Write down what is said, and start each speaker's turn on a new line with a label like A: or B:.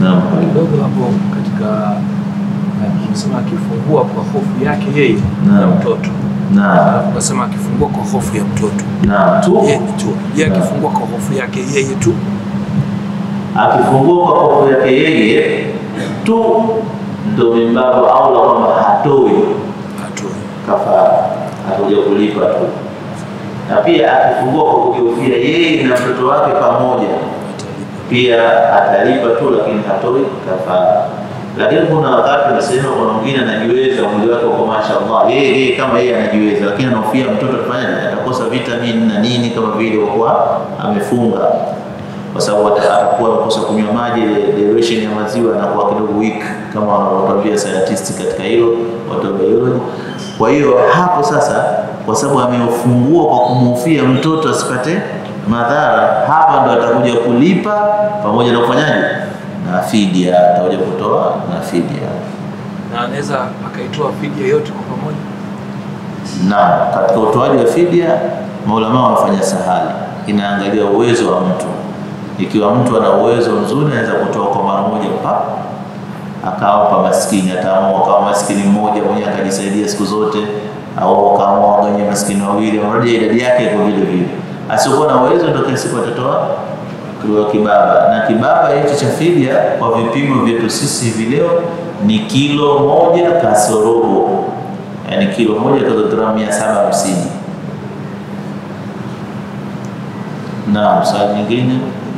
A: Naam.
B: kidogo hapo katika eh, umesema akifungua kwa hofu yake yeye
A: Naam.
B: na mtoto
A: Naam.
B: Alafu ukasema akifungua kwa hofu ya mtoto
A: Naam. Tu
B: yeye tu yeye akifungua kwa hofu yake yeye tu
A: akifungua kwa hofu yake yeye tu ndo mimbabu aula kwamba hatoi
B: atoe
A: kafara, atakuja kulipa tu, na pia akifungua kwa kugeukia yeye na mtoto wake pamoja
B: atalipa
A: pia atalipa tu, lakini hatoi kafara. Lakini kuna wakati unasema kuna mwingine anajiweza, mwili wake uko mashallah, yeye yeye kama yeye anajiweza, lakini anahofia mtoto atafanyaje, atakosa vitamini na nini, kama vile kwa kuwa amefunga, kwa sababu ata- atakuwa amekosa kunywa maji, ile derivation ya maziwa anakuwa kidogo weak, kama wanavyotuambia scientist katika hilo, watu wa biology. Kwa hiyo hapo sasa, kwa sababu ameufungua kwa kumhofia mtoto asipate madhara, hapa ndo atakuja kulipa pamoja na kufanyaje na fidia, atakuja kutoa na fidia.
B: na anaweza akaitoa fidia yote kwa pamoja
A: Na katika utoaji wa fidia, maulama wamefanya sahali, inaangalia uwezo wa mtu. Ikiwa mtu ana uwezo mzuri, anaweza kutoa kwa mara moja pa akawapa maskini, ataamua akawa maskini mmoja mwenyewe akajisaidia siku zote, au akaamua waganye maskini wawili, mradi idadi yake iko vile vile. Asiokuwa na uwezo ndio kila siku atatoa kwa kibaba, na kibaba hicho cha fidia kwa vipimo vyetu sisi hivi leo ni kilo moja kasorobo, yaani kilo moja kilogramu mia saba hamsini. Naam, swali nyingine